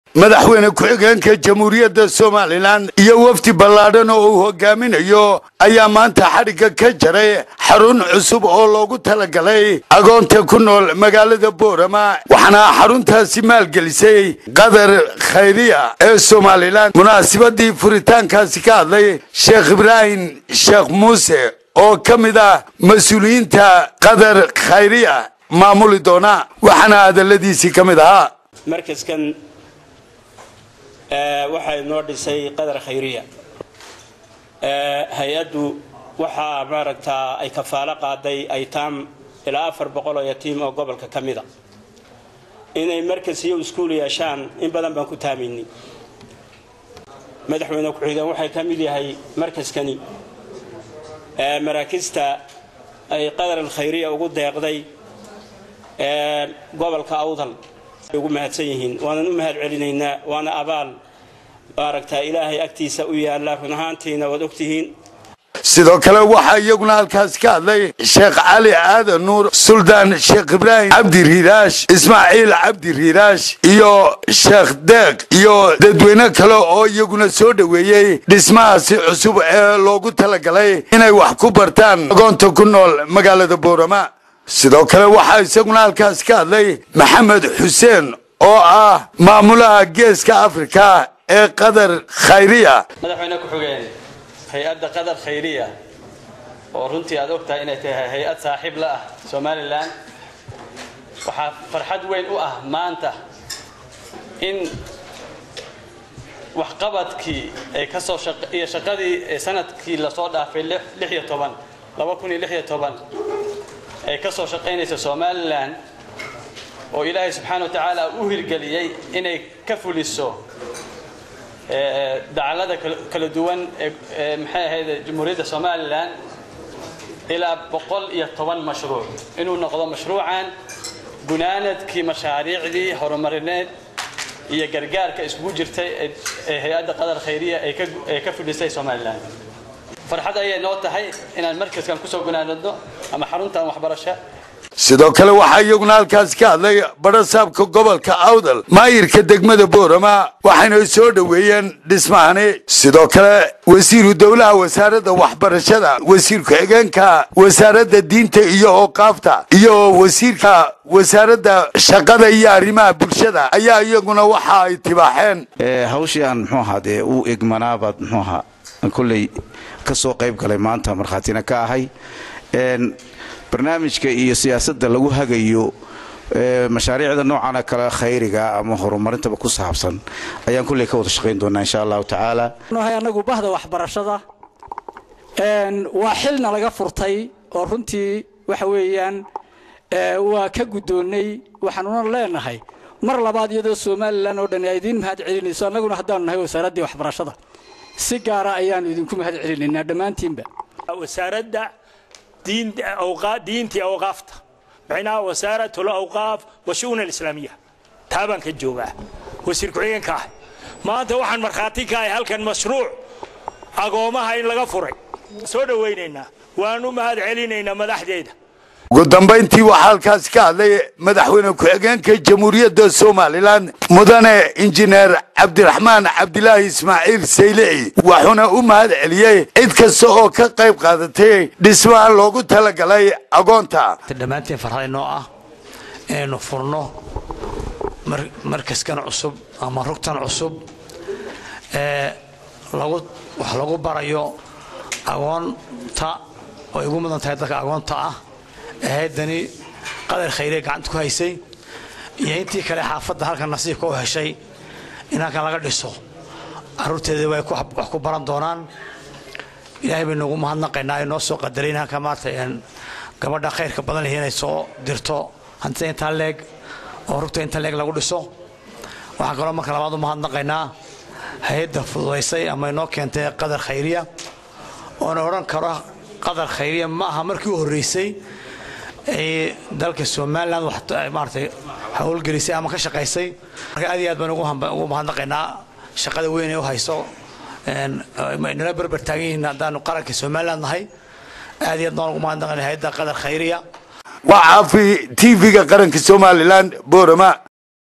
madaxweyne ku-xigeenka jamhuuriyadda somalilan iyo wafdi ballaadhan oo uu hogaaminayo ayaa maanta xadhigga ka jaray xarun cusub oo loogu talagalay agoonta ku nool magaalada boorama waxaana xaruntaasi maalgelisay qadar khayriya ee somalilan munaasabadii furitaankaasi ka hadlay sheekh ibraahim sheekh muuse oo ka mid ah mas-uuliyiinta qadar khayriya maamuli doona waxaana hadaladiisii ka mid ahaa markaskan waxaa inoo dhisay qadar khayriya hay-addu waxaa maaragtaa ay kafaalo qaaday aytaam ilaa afar boqol oo yatiim oo gobolka ka mida inay markas iyo iskuul yeeshaan in badan baan ku taamaynay madaxweyne ku-xigeen waxay ka mid yahay markaskani maraakista ay qadar alkhayriya ugu deeqday gobolka awdal ugu mahadsan yihiin waanan u mahad celinaynaa waana abaal maaragtaa ilaahay agtiisa u yaalla run ahaantiina waad ogtihiin sidoo kale waxaa iyaguna halkaasi ka hadlay sheekh cali aadan nuur suldaan sheekh ibraahim cabdi riiraash ismaaciil cabdi riiraash iyo sheekh deeq iyo dadweyne kale oo iyaguna soo dhoweeyey dhismahaasi cusub ee loogu talagalay inay wax ku bartaan agoonta ku nool magaalada boorama sidoo kale waxaa isaguna halkaasi ka hadlay maxamed xuseen oo ah maamulaha geeska afrika ee qadar khayriya madaxweyne ku-xigeen hay-adda qadar khayriya oo runtii aad og tahay inay tahay hay-ad saaxiib la ah somalilan waxaa farxad weyn u ah maanta in waxqabadkii ay kasoo iyo shaqadii sanadkii lasoo dhaafay lixiyo toban laba kun iyo lixiyo toban ay ka soo shaqaynaysa somalilan oo ilaahay subxaana wa tacaala u hirgeliyey inay ka fuliso dacalada kala duwan ee maxay ahayd jamhuuriyadda somalilan ilaa boqol iyo toban mashruuc inuu noqdo mashruucan gunaanadkii mashaariicdii horumarineed iyo gargaarka iskugu jirtay ee hay-adda qadar khayriya ay ka fulisay somalilan farxad ayay noo tahay inaan markaskan kusoo gunaanadno ama xaruntan waxbarasho sidoo kale waxaa iyaguna halkaasi ka hadlay badhasaabka gobolka awdal maayirka degmada boorama waxayna soo dhoweeyeen dhismahani sidoo kale wasiiru dowlaha wasaaradda waxbarashada wasiir ku-xigeenka wasaaradda diinta iyo ooqaafta iyo wasiirka wasaaradda shaqada iyo arrimaha bulshada ayaa iyaguna waxa ay tibaaxeen hawshii aan muxuu ahaa dee u egmanaabaad muxuu ahaa kolley ka soo qayb galay maanta markhaatina ka ahay barnaamijka iyo siyaasadda lagu hagayo mashaariicda noocana kale khayriga ama horumarintaba ku saabsan ayaan kulley ka wada shaqayn doonaa insha allahu tacaala anagu bahda waxbarashada waa xilna laga furtay oo runtii waxa weeyaan waa ka guddoonnay waxaanuna leenahay mar labaad iyadoo somalilan oo dhan ay idiin mahad celinayso annaguna haddaanu nahay wasaaraddii waxbarashada si gaara ayaanu idinku mahad celinaynaa dhammaantiinba wasaaradda diintii awqaafta macnaha wasaaratu lawqaaf wa shu'un alislaamiya taabaan ka joogaa wasiir ku-xigeenka ah maanta waxaan markhaati ka ahay halkan mashruuc agoomaha in laga furay soo dhowaynaynaa waan u mahad celinaynaa madaxdeeda ugu dambayntii waxaa halkaasi ka hadlay madaxweyne ku-xigeenka jamhuuriyadda somalilan mudane injineer cabdiraxmaan cabdilaahi ismaaciil saylici wuxuuna u mahad celiyey cid kasta oo ka qayb qaadatay dhismaha loogu talagalay agoonta dhammaantiin farxad inoo ah inaynu furno markaskan cusub ama rugtan cusub ee wax lagu barayo agoonta oo ay ugu mudan tahay dadka agoonta ah ahaydani qadar khayriya gacanta ku haysay iyo intii kale xaafadda halkan nasiibka u heshay in halkan laga dhiso caruurteeda way wax ku baran doonaan ilaahay baynu ugu mahadnaqaynaa inoo soo qadaray in halkan maarta gabadha khayrka badan lihi inay soo dirto hantida intaa leeg oo rugta inta leeg lagu dhiso waxaan kaloo marka labaad u mahadnaqaynaa hay-adda fududaysay ama inoo keentay qadar khayriya oona odhan karo qadar khayriya ma aha markii u horreysay ay dalka somalilan maaratay howlgelisay ama ka shaqaysay marka aad iyo aad baan ugu mahadnaqaynaa shaqada weyn ee u hayso nala berber taagan yihiin haddaanu qaranka somaliland nahay aad iyo aad baan ugu mahadnaqaynaa hay-adda qadar khayriya waa caafi tv-ga qaranka somalilan boorama